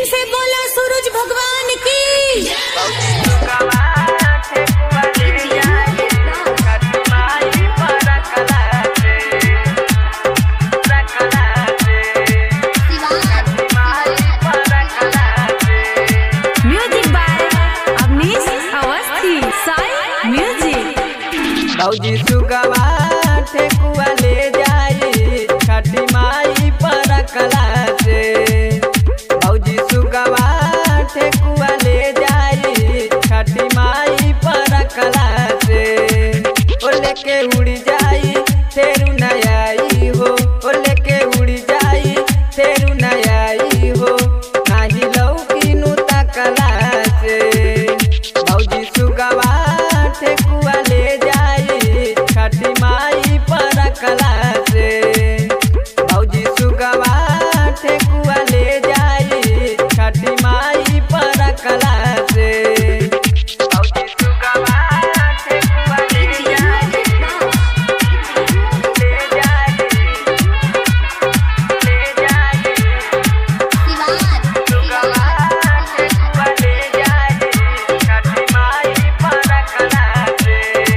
प्रेम से बोला सूरज भगवान की music by Avnish Awasthi Sai music भौजी सुगवा ठेकुआ ले जाई छठी माई पर कला से भौजी सुगवा ठेकुआ ले जाई छठी माई पर कला से ओ लेके उड़ी जाई तेरू नयाई हो ओ लेके उड़ी जाई तेरू नयाई हो नाही लौकी नु तकला से भौजी सुगवा ठेकुआ ले जाई छठी माई पर कला से भौजी सुगवा ठेकुआ ले जाई छठी माई पर कला से भौजी सुगवा ठेकुआ ले जाई ले जाई ले जाई सुगवा ठेकुआ ले जाई छठी माई पर कला से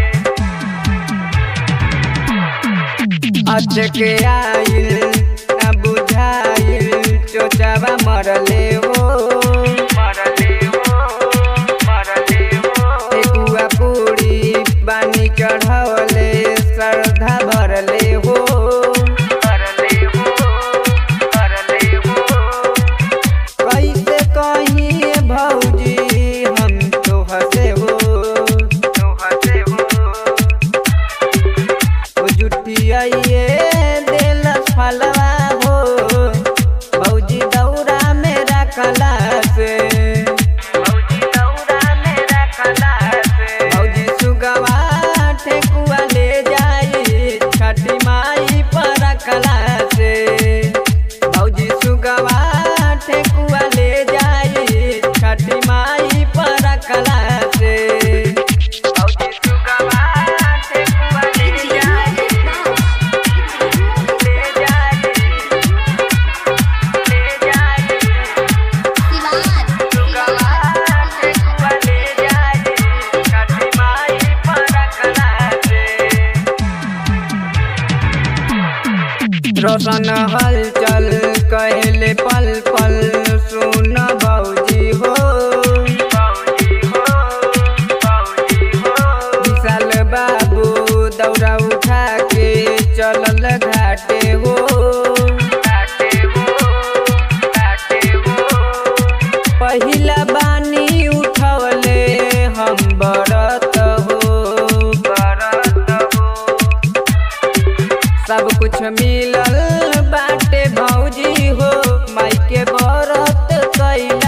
अचके आइल न बुझाइल चोचावा मरले हो मरले हो मरले हो एकुआ पूरी बानी चढ़वले श्रद्धा भरले हो भरले हो भरले हो कैसे कहीं भौजी हम तो हसे हो तो हसे हो ओ जुटियाइए दिल फलवा हो भौजी दौरा मेरा कला से भौजी दौरा मेरा कला से भौजी सुगवा ठेकुआ ले जाई छठी माई पर कला से भौजी सुगवा ठेकुआ ले जाई छठी माई पर कला से भौजी सुगवा ठेकुआ ले जाई ले जाई ले जाई सुगवा ठेकुआ ले जाई छठी माई पर कला से रोशन हलचल कहले पल पल सुन भौजी हो भौजी हो भौजी हो विशाल बाबू दौड़ा उठा के चलल घाटे हो घाटे हो घाटे हो पहिला बानी उठवले हम बरत हो बरत हो सब कुछ मिलल बाटे भौजी हो माई के बरत कैल